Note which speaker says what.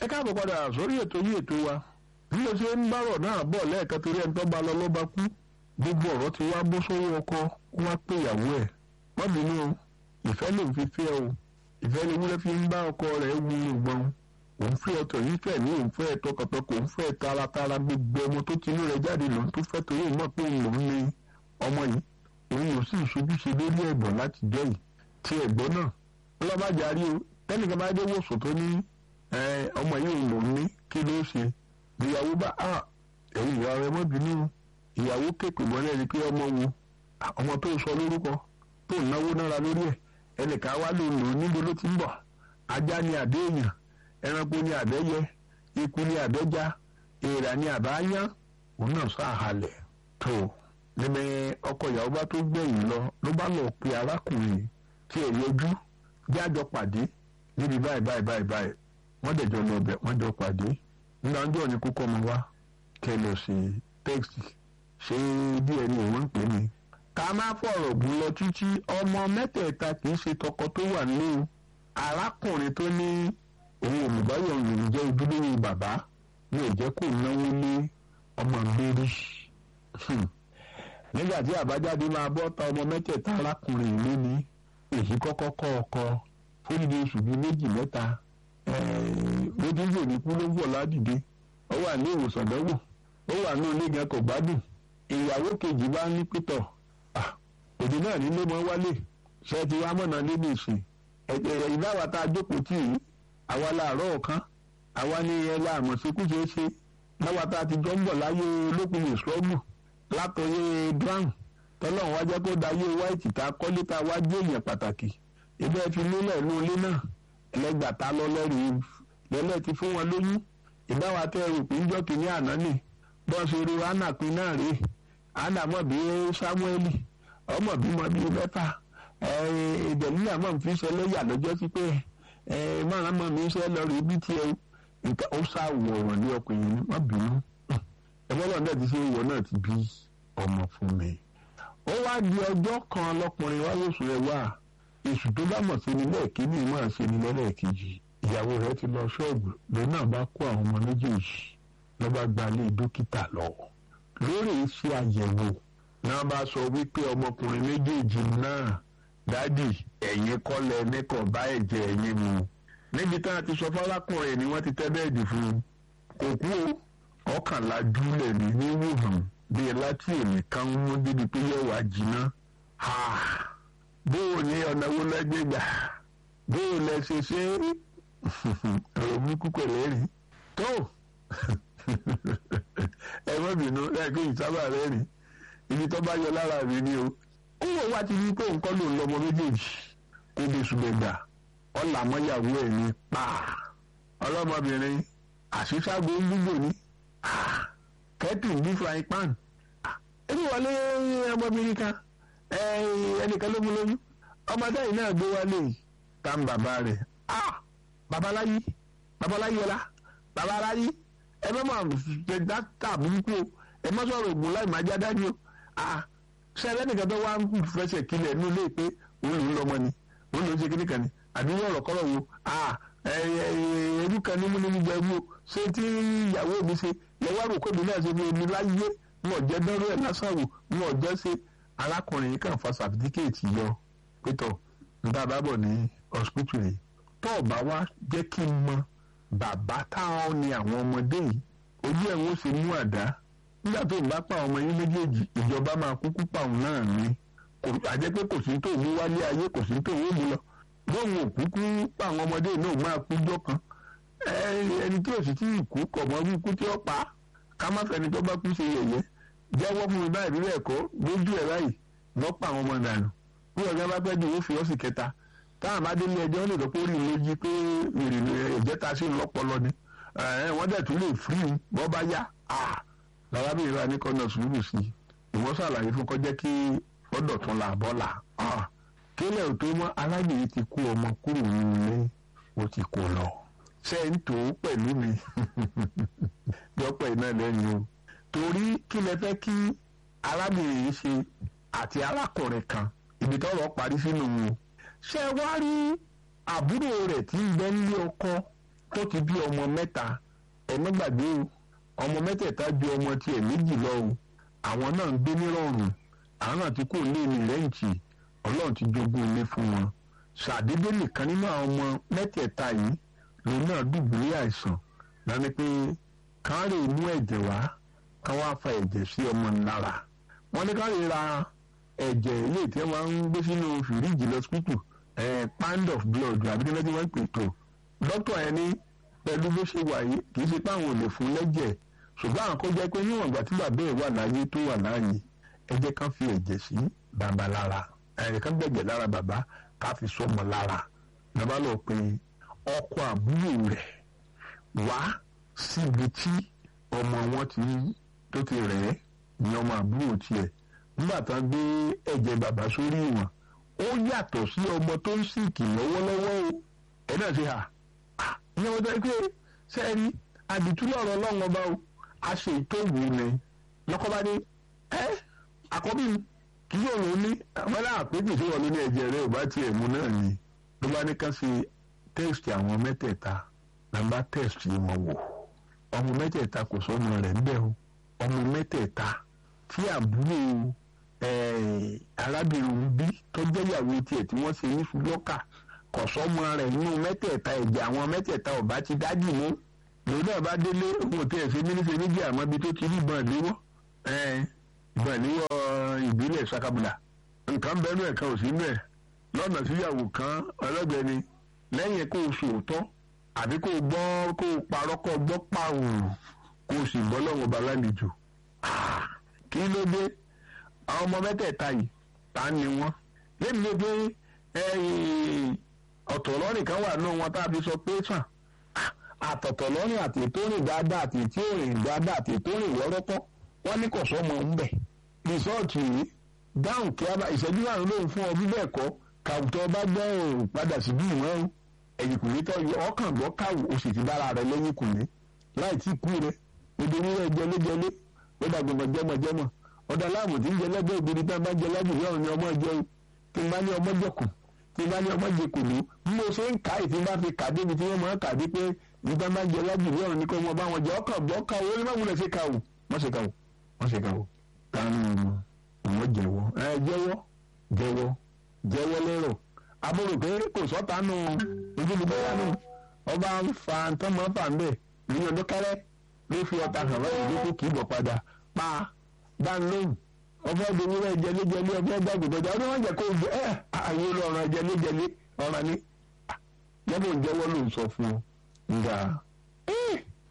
Speaker 1: ẹ káàbọ̀ padà sórí ètò yìí ètò wa bí o ṣe ń bárọ̀ náà bọ̀ lẹ́ẹ̀kan torí ẹni tó bá lọ ló bá kú gbogbo ọ̀rọ̀ ti wá bó sówó ọkọ wá pé ìyàwó ẹ̀ má bínú o ìfẹ́ ló ń fi fẹ́ o ìfẹ́ ni wúlẹ́ fi ń bá ọkọ rẹ̀ wú ìgbọ́n òun fẹ́ ọtọ̀ yìí fẹ́ ní òun fẹ́ tọkàntọkàn òun fẹ́ taratara gbogbo ọmọ tó tinú rẹ̀ jáde lòun tó fẹ́ torí òun mọ̀ pé òun lòun ní ọmọ yìí òun yóò sì ṣojúṣe lórí ẹ̀gbọ́n láti jẹ́ yìí tí ẹ̀gbọ́n náà ọlọ́bàjárí o tẹ́nìkan bá dé wòsàn tó ní ọmọ yìí òun lòun ní kí ló ṣe ìyàwó bá a ẹ̀yìn ìyá rẹ̀ mọ́ bínú ìyàwó kéèpè mọ́lẹ̀ ni pé ọmọ wo ọmọ tó sọ lórúkọ tó náwó nára lórí ẹ̀ ẹnìkan wá ló lò níbo ló ti ń bọ̀ ajá ni àbẹ́ èèyàn ẹranko ni àbẹ́yẹ ikú ni àbẹ́já èèrà ni àbáyán òun náà sàhálẹ̀ tó níbi ọkọ ìyàwó bá tó gbẹ̀yìn lọ ló bá lọ pe arákùnrin tí ẹ̀ yọjú jájọ pàdé níbi báyìí báyìí báyìí báyìí wọ́n dẹ̀jọ lọ bẹ̀ wọ́n jọ pàdé nígbà ọjọ́ ni kókó ọmọ wa kẹ lọ sí tẹ́kìtì ṣé díẹ̀ ni òun ń pè ní. ká má fọ̀rọ̀ gùn lọ títí ọmọ mẹ́tẹ̀ẹ̀ta kì í ṣe tọkọ tó wà nílé arákùnrin tó ní òun olùbáyọ̀ òun jẹ́ ojúlówó bàbá ní ìjẹ́ kó náwó ní ọmọ mérí. nígbà tí àbájáde máa bọ́ ta ọmọ mẹ́tẹ̀ẹ̀ta arákùnrin ìlú ní èyí kọ́kọ́ kọ́ ọkọ fúnni oṣù bíi méjì mẹ́ta lójúgbò ní kú ló ń bọ̀ ládìde ó wà ní ìwòsàn dánwò ó wà ní ilé gan kò gbádùn ìyàwó kejì bá ní pítọ̀ òdì náà nílé mọ́ wálé ṣe ti wá mọ̀nà níbi ìsìn ẹ̀jẹ̀ ìdáwà tá a jókòó tì í àwa láàárọ̀ ọ̀kan àwa ní ẹlẹ́ àmọ̀síkú ṣeé ṣe láwa tá a ti jọ ń bọ̀ láyé olókùn ìṣọ́gbù látọ̀yé brown tọ́lọ́run wá jẹ́ kó dayé white tá a kọ́lé tá a wá jẹ́ èèyàn pàtàkì ibẹ̀ fi lélẹ̀ inú ilé náà ẹlẹ́gbàtà lọ́lẹ́rìí lẹ́lẹ́ ti fún wọn lóyún ìbáwa tẹ́ rò pé ń jọ́ kínní àná nì bọ́ọ̀sì orí hánà pin náà rèé hánà mọ̀ bí sámúẹ́lì ọmọ bímọ bíi mẹ́fà ìdẹ̀líyà mọ̀ fi ṣe lẹ́yà lọ́jọ́ sí pé mọ̀ràn mọ̀ mi ṣe lọ rí bí tiẹ̀ nǹkan ó sá wọ̀rọ̀ ní ọkùnrin ní má bínú ẹgbẹ́ náà ti ṣe ìwọ náà ti bí ọmọ fún mi. ó wá di ọjọ́ kan lọkùnrin wá lóṣù rẹ̀ wá èṣù tó bá mọ̀ sí ni lẹ́ẹ̀kejì máa ṣe ni lẹ́lẹ́ẹ̀kejì ìyàwó rẹ̀ ti lọ ṣọ́ọ̀bù lòun náà bá kó àwọn ọmọ méjèèjì ló bá gba ilé dókítà lọ. lórí iṣẹ́ àyẹ̀wò náà bá sọ wípé ọmọkùnrin méjèèjì náà dádì ẹ̀yin kọ́lẹ̀ nìkan bá ẹ̀jẹ̀ ẹ̀yin mu. níbi tá a ti sọ fárákùnrin ni wọ́n ti tẹ́ bẹ́ẹ̀dì fún un. kò kú o ọkànlá júlẹ̀ ní níwòhàn bíi láti èmi kan mú débi pé yóò wá jiná. bóò ní ọ̀nà wo lẹ́gbẹ̀gbà bóò lẹ ṣe ṣe ọ̀rọ̀ burúkú pẹ̀lẹ́ rí tó ẹ má bínú lẹ́ẹ̀kẹ́ ìsábà rẹ̀ rí ibi tó bá yọ lára mi ni o ó wọ wá ti rí pé nǹkan ló ń lọmọ méjèèjì kó lè ṣùgbẹ́gbà ọ̀là mọ́yàwó ẹ̀ ní pa ọlọ́mọbìnrin àṣìṣàgbó ń gbígbò ní kẹ́tù ń bí frying pan ẹni wọlé ọmọbìnrin kan ẹnìkan ló mú lóyún ọmọdé yìí náà gbé wálé tá ń bàbá rẹ̀ babaláyé babaláyé ọlá babaláyé ẹ má má ṣe dáta burúkú o ẹ má sọ̀rọ̀ ògùn láì má já dání o ṣe ẹlẹ́nìkan tó wá ń fẹsẹ̀ kílẹ̀ ní ilé pé òun lòún lọ́mọ ni òun lòún ṣe kíní kan ni àbí wọ́n ọ̀rọ̀ kọ́rọ̀ wo ẹ̀ẹ́dù kan ní múni nígbà ẹ̀rú o ṣé tí ìyàwó mi ṣe lẹ́wọ́ àròkọ́ mi náà ṣe fi èmi láyé wọn ò jẹ́ dánrọ́ ẹ̀ lásán wò wọn ò jẹ́ ṣe arákùnrin yìí kàn fa sàfitíkẹ́ẹ̀tì yọ pétọ̀ níta bá bọ̀ ní hospital yìí tó o bá wá jẹ́ kí n mọ bàbá táwọn ni àwọn ọmọdé yìí ojú ẹ̀ ń ṣe mú àdá nígbà tó ń bá pa ọmọ yín méjèèjì ìjọba máa kúkú pa òun náà ní kò àjẹ́ pé kò sí tó mú wálé ayé kò sí tó mú mu lọ bóun ò kúkú pa àwọn ọmọdé náà máa kú jọ kan ẹni tí ò sì tí ì kú kọ̀ mọ́ bí kú tí ó pa ká má fẹ́ni tó bá kú ṣe yẹ̀yẹ́ jẹ́wọ́ fún mi báyìí bí bẹ́ẹ̀ kọ́ lójú ẹ̀ báyìí lọ́ pa àwọn ọmọ dànù bí ọ̀gá bá pẹ́ dùn ó fi ọ́ sì kẹta táwọn àbádé ní ẹjọ́ lè dọ́pọ̀ orí méjì pé èrè ẹ̀jẹ̀ ta sí lọ́pọlọ ni wọ́n dẹ̀ tún lè fírí bọ́ bá yá làrábìnrin wa ní kọ́nà sùúrù sí i ìwọ́n ṣàlàyé fún kọjá kí ọ̀dọ̀ tún là bọ́ là kílẹ̀ ò tó mọ́ arábìnrin ti kó ọmọ kúrò nínú ilé ó ti kó lọ ṣé ń tò ó pẹ̀lú mi yọpọ̀ iná lẹ́yìn o torí kí lẹ fẹ́ kí arábìnrin yìí ṣe àti arákùnrin kan ibi tọ́rọ̀ parí sínú wọn ṣé wá rí àbúrò rẹ̀ tí ń bẹ nílé ọkọ tó ti bí ọmọ mẹ́ta ẹ̀mí gbàgbé o ọmọ mẹ́tẹ̀ẹ̀ta ju ọmọ tiẹ̀ méjì lọ o àwọn náà ń gbé nírọ̀rùn àwọn náà ti kó lé ní rẹ́ǹtì ọlọ́run ti jogún ilé fún wọn ṣàdédé nìkan nínú àwọn ọmọ mẹ́tẹ̀ẹ̀ta yìí lòun náà dùbúlẹ̀ àìsàn lánàá pé kàn rè mú ẹ̀jẹ̀ wá kàn wá fa ẹ̀jẹ̀ sí ọmọ lára wọ́n ní kàn rè ra ẹ̀jẹ̀ ilé tí wọ́n ń gbé sínú fìríjì lọ́sípítù pound of blood àbí nígbà tí wọ́n ń pè tó dókítà yẹn ní pẹ̀lú bó ṣe wà yìí kì í ṣe pé àwọn ò lè fún lẹ́jẹ̀ ṣùgbọ́n àwọn kó jẹ́ pé níwọ̀n ìgbà tí bàbá ẹ̀ wà láyé tó wà láàyè ẹ jẹ́ kán fi ẹ̀jẹ̀ sí bàbá lára ẹ̀jẹ̀ kán gbẹ̀jẹ̀ lára bàbá ká fi sọmọ lára bàbá lọ pé ọkọ àbúrò rẹ̀ wá síbi tí ọmọ wọn ti tó ti rẹ̀ ẹ́ ní ọmọ àbúrò tiẹ̀ nígbà tán gbé ẹ̀jẹ̀ bàbá sórí ìwọ̀n ó yàtọ̀ sí ọmọ tó ń sìnkì lọ́wọ́lọ́wọ́ o ẹ̀ náà ṣe hà ní ọjọ́ pé sẹ́ẹ̀rí àdìtúlọ̀ ọ̀rọ̀ ọlọ́run ọba o a ṣe ìtòwò ni lọ́kọ́bá ní ẹ́ àkọ́bí kí yóò lò ní àwọn aláàpéjì tí wọ́n lé ní ẹ̀jẹ̀ rẹ̀ ò bá tiẹ̀ mú náà ni ló bá ní ká ṣe tẹ́ẹ̀sì àwọn mẹ́tẹ̀ẹ̀ta nàmbá tẹ́ẹ̀sì wọn wò ọmọ mẹ́tẹ̀ẹ̀ta kò sọ́mọ rẹ̀ ńbẹ̀ o ọmọ mẹ́tẹ̀ẹ̀ta tí àbúrò arábìnrin bí tó jẹ́ ìyàwó tiẹ̀ tí wọ́n ṣe ní fúlọ́kà kọ̀sọ́mọ rẹ̀ nínú mẹ́tẹ̀ẹ̀ta ẹ̀jẹ̀ àwọn mẹ́tẹ̀ẹ̀ta ọ̀bá ti dájú mú lòun náà bá délé òun tí ẹ̀ ṣe mínísẹ̀ méjì àmọ́ ibi tó ti rí ìbọn ìléwọ́ ìbọn ìléwọ́ ìbílẹ̀ sakabula nǹkan bẹ́ẹ̀ nú ẹ̀ka òsì nú ẹ̀ lọ́nà síyàwó kan ọlọ́gbẹ́ni lẹ́yìn kó o sòótọ́ àbí kó o gbọ́ kó o parọ́ kó o gbọ́ pààrùn kó o sì gbọ́ lọ́wọ́ balálejò kí ló dé àwọn ọmọ mẹ́tẹ̀ẹ̀ta yìí ta ni wọ́n lẹ́mi ló dé ọ̀tọ̀ lọ́rìn kan wà náà wọn tá a fi sọ pé sàn àtọ̀tọ̀ lọ́rìn àti ètò rìn dáadáa àti ètò rìn dáadáa àti ètò rìn wọ́rọ́kọ́ wọ́n ní kò sọ́mọ ń bẹ̀. rìsọ́ọ̀tì yìí dáhùn kí a bá ìṣẹ́jú márùn lóhùn fún ọ bí bẹ́ẹ̀ kọ́ kàwùtọ́ bá gbọ́ òòrùn padà sí bí ìwọ̀n o ẹ̀yìn kùnlé tó yọ ọkàn gbọ́ káwù o sì ti dára rẹ lẹ́yìn kùnlé láì tí kú rẹ odò onílẹ̀ jẹlẹ́jẹlẹ́ ó dàgbọ̀mọ̀ jẹmọ̀jẹmọ̀ ọ̀dà láàmù tí ń jẹ lẹ́gbẹ̀ẹ́ ògiri tá a bá jẹ lábìlẹ̀ ọ̀run ni ọmọ jẹ tí n bá ní ọmọ jẹkùn tí n bá ní ọmọ jẹ kùnú bí mo ṣe ń kà ìtì bá fi kà débi tí wọ́n máa kà dé pé nígbà máa jẹ lábìlẹ̀ ọ̀run ni kò mọ bá wọn jẹ ọkàn gbọ́ káwù ó ní má wulẹ̀ ṣe káwù wọ́n ṣe káwù wọ́n ṣe káwù tánú wọ́n jẹ́wọ́ ẹ jẹ́wọ́ jẹ́wọ́ jẹ́wọ́ lérò àbúrò pé kò sọ́tánù ojúlùbọ́yánù ọba ń fa ntọ́mọ́ fà ń bẹ̀ ní ọdún kẹrẹ́ ló fi ọta hàn lọ́yìn ló kó kì í bọ̀ padà pa dánlóhùn ọfẹ́ ìdòwúrọ̀ ẹ̀jẹ̀lẹ́jẹ̀lé ọfẹ́ gbàgbọ́dọ̀ ọdún wọn jẹ́ kó gbé ẹ̀ àyè olóòrùn ẹ̀jẹ̀lẹ́jẹ̀lé ọ̀ràn ni jẹ́bù ń jẹ́wọ́ ló ń sọ fún un nga